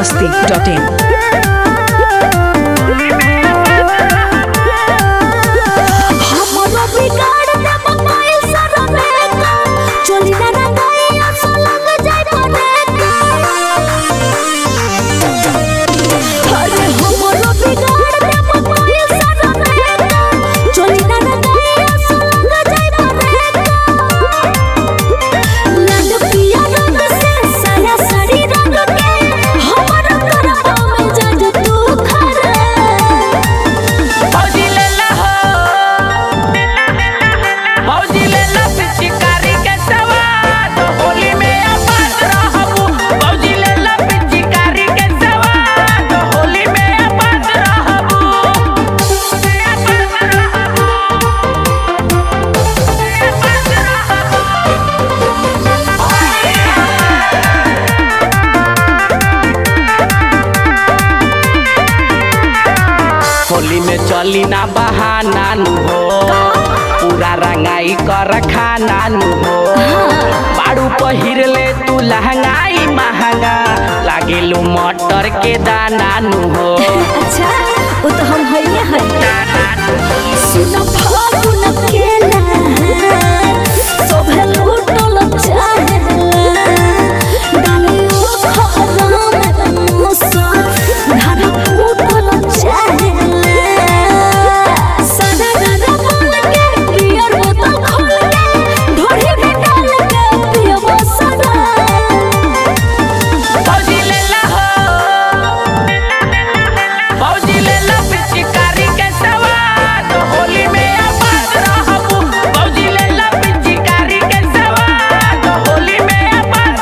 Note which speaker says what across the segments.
Speaker 1: masti.in.
Speaker 2: हमरो बिगाड़ दे mobile सारा मेका चली ना रंगाई आसा लग जाए परेका अरे हमरो बिगाड़ दे मोबाइल सारा मेका चली ना रंगाई आसा लग जाए परेका लाल पिया रंग से साया साड़ी रंग के हमरो करबा में जज तू खरे
Speaker 3: भौजी लेला हो भौजी लेला पिचकारी के सवाद होली में आबाद रहबू भौजी लेला पिचकारी के सवाद होली में आबाद रहबू होली में चली ना बहाना नु हो पूरा रंगाई कर खाना नु हो बाड़ू पहिर ले तू लहंगाई महंगा लागेलू मटर के दाना नु हो
Speaker 2: अच्छा वो तो हम हइए हई सुन फागुन केला सोभे लूटल चाहेला डालियो खरा में मुसा धारा फूटल चाहेला सदा गदा बोल के पियर बोतल खोल के ढोरी में डाल के पियबो सदा
Speaker 3: भौजी लेला हो भौजी लेला पिचकारी के सवाद होली में आबाद रहबू भौजी लेला पिचकारी के सवाद होली में आबाद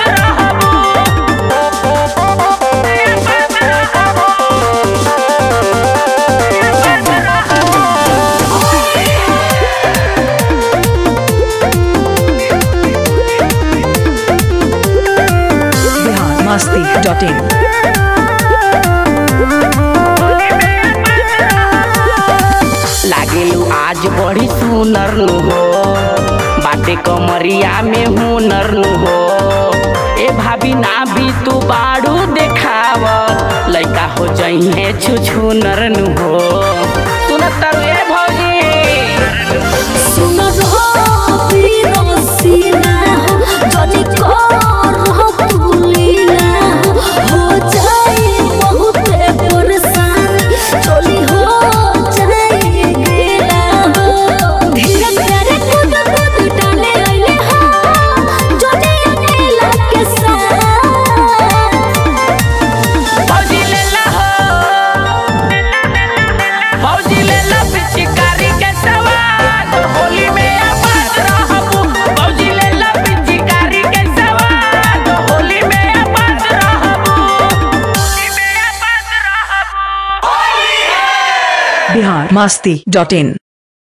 Speaker 1: Bihar masti.in.
Speaker 3: लागेलू आज बड़ी सुनर नु हो बाटे कमरिया में हुनर नु हो ए भाभी ना भी तू बाड़ू देखाव लइका हो जइहे छुछुनर नु हो सुनत रे भौजी
Speaker 2: सुन रहो पीरो सीना हो जनी कर हो तुलीना हो जाए बहुत परेशानी चली हो जाए गेला हो धीरे धीरे कूद कूद डाले आइले हो जनी अकेला के साथ
Speaker 3: भौजी लेला हो भौजी लेला पिचकारी के सवाद होली में आबाद रहबू भौजी लेला पिचकारी के सवाद होली में आबाद रहबू होली में आबाद रहबू
Speaker 1: Bihar masti.in.